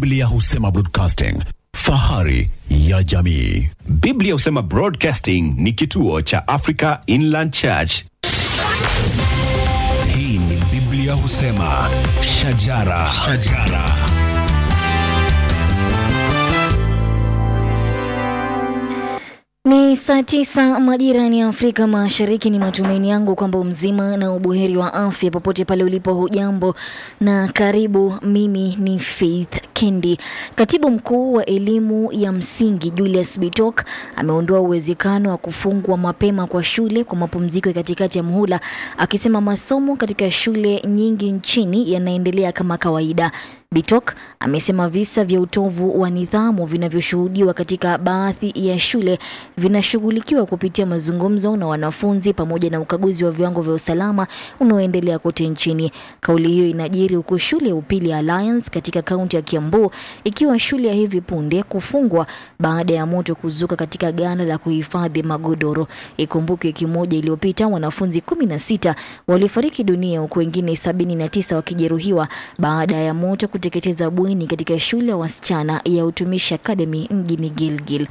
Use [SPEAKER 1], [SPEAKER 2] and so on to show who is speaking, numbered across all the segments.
[SPEAKER 1] Biblia husema broadcasting, fahari ya jamii.
[SPEAKER 2] Biblia husema Broadcasting ni kituo cha Africa Inland Church.
[SPEAKER 3] Hii ni Biblia husema shajara, shajara.
[SPEAKER 4] Ni saa tisa majirani ya Afrika Mashariki. Ni matumaini yangu kwamba mzima na ubuheri wa afya popote pale ulipo. Hujambo na karibu. Mimi ni Faith Kendi. Katibu mkuu wa elimu ya msingi Julius Bitok ameondoa uwezekano wa kufungwa mapema kwa shule kwa mapumziko ya katikati ya muhula, akisema masomo katika shule nyingi nchini yanaendelea kama kawaida. Bitok amesema visa vya utovu wa nidhamu vinavyoshuhudiwa katika baadhi ya shule vinashughulikiwa kupitia mazungumzo na wanafunzi pamoja na ukaguzi wa viwango vya usalama unaoendelea kote nchini. Kauli hiyo inajiri huku shule ya upili ya Alliance katika kaunti ya Kiambu ikiwa shule ya hivi punde kufungwa baada ya moto kuzuka katika ghala la kuhifadhi magodoro. Ikumbuke wiki moja iliyopita wanafunzi 16 walifariki dunia huku wengine 79 wakijeruhiwa baada ya moto kuteketeza bweni katika shule ya wasichana ya Utumishi Academy mjini Gilgil.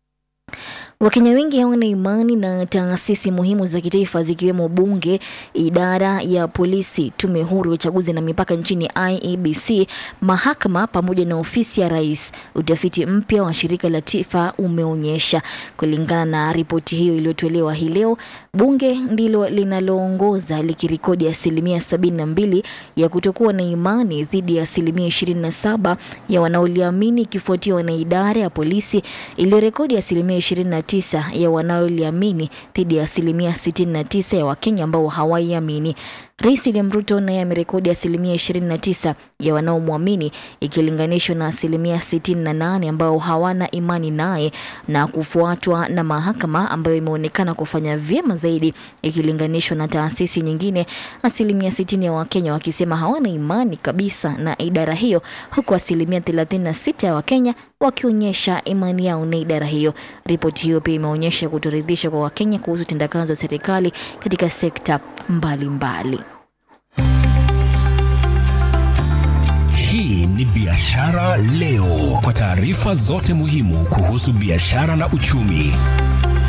[SPEAKER 4] Wakenya wengi hawana imani na taasisi muhimu za kitaifa zikiwemo bunge, idara ya polisi, tume huru ya uchaguzi na mipaka nchini IEBC, mahakama pamoja na ofisi ya rais. Utafiti mpya wa shirika la TIFA umeonyesha. Kulingana na ripoti hiyo iliyotolewa hii leo, bunge ndilo linaloongoza likirekodi asilimia 72 ya kutokuwa na imani dhidi ya asilimia 27 ya wanaoliamini, ikifuatiwa na idara ya polisi iliyorekodi asilimia 29 ya wanaoliamini dhidi ya asilimia 69 ya Wakenya ambao hawaiamini. Rais William Ruto naye amerekodi asilimia 29 ya wanaomwamini ikilinganishwa na asilimia 68 ambao hawana imani naye na kufuatwa na mahakama ambayo imeonekana kufanya vyema zaidi ikilinganishwa na taasisi nyingine, asilimia 60 ya Wakenya wakisema hawana imani kabisa na idara hiyo, huku asilimia 36 ya Wakenya wakionyesha imani yao na idara hiyo. Ripoti hiyo pia imeonyesha kutoridhishwa kwa Wakenya kuhusu utendakazi wa serikali katika sekta mbalimbali mbali.
[SPEAKER 3] Hii ni Biashara Leo, kwa taarifa zote muhimu kuhusu biashara na uchumi.